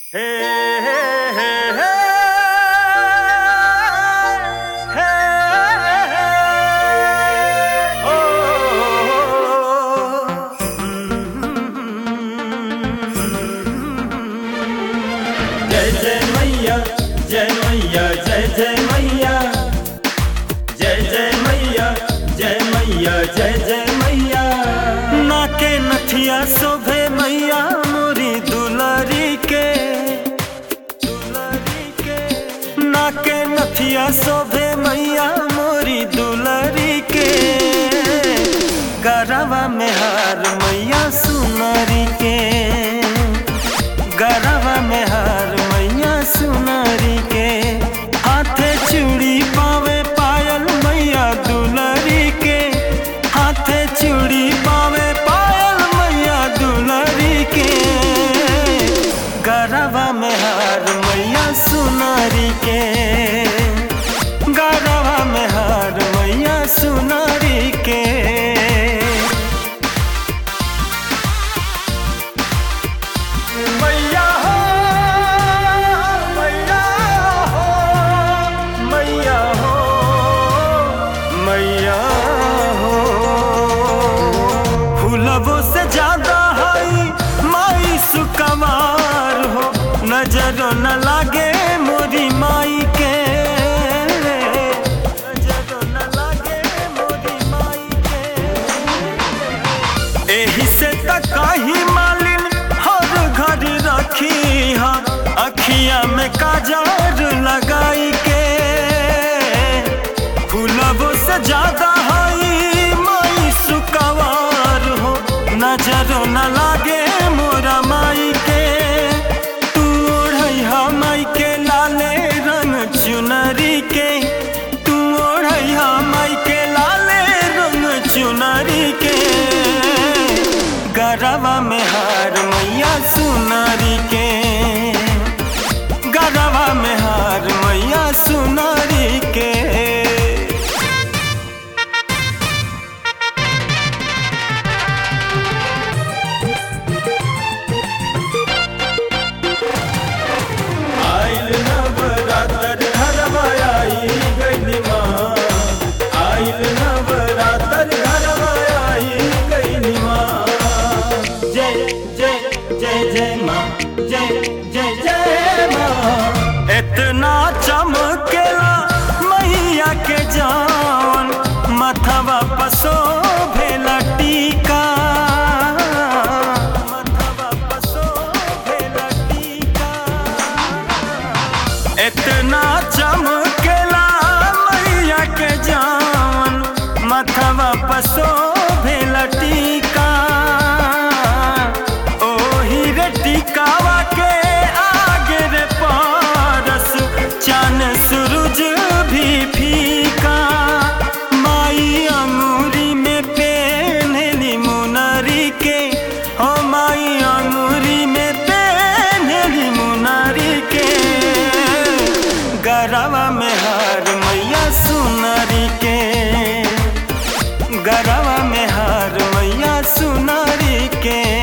हे हे हे हे हे ओ जय जय मैया जय मैया जय जय मैया जय जय मैया जय मैया जय जय मैया नाके नथिया शोभे मैया मोरी दुलारी के दुलारी के नाके नथिया शोभे मैया मोरी दुलारी के गरवा में हार मैया सुनारी के गरवा में हार मैया सुनारी के हाथे चूड़ी पावे पायल मैया दुलारी के हाथे चूड़ी पावे पायल मैया दुलारी के गरवा में हार मैया सुनारी के गरवा में हार मैया सुनारी के मैया हो मैया हो मैया हो मैया हो फूलबो से ज्यादा हई माई सुकमार हो नजर न लागे मोरी माई के नजर न लागे मोरी माई के एही से तक काही मालिन हर घर रखी हा अखिया में काजर लगाई के फूलबो से ज्यादा हई माई सुकवार हो नजर न लागे मोरा माई के तू ओढ़ैहा माई के लाले रंग चुनरी के तू ओढ़ैहा माई के लाले रंग चुनरी के गरवा में हार मैया सुनारी के गरवा में हार मैया सुनारी के आइल नवरात्र घरवा आई गइली माँ आइल नवरात्र घरवा आई गइली माँ जय जय जय जय माँ जय जय जय माँ इतना चमकेला मैया के जान मथवा पसो भेला टीका मथवा पसो भेला टीका इतना चमकेला मैया के जान मथवा पसो भेल टीका ओही रे टीकावा के आगे रे पारस चान सूरज भी फीका माई अंगूरी में पेन्हली मुनरी के हो माई अंगूरी में पेन्हली मुनरी के गरवा में हार मैया सुनरी के गरवा में हार मैया सुनरी के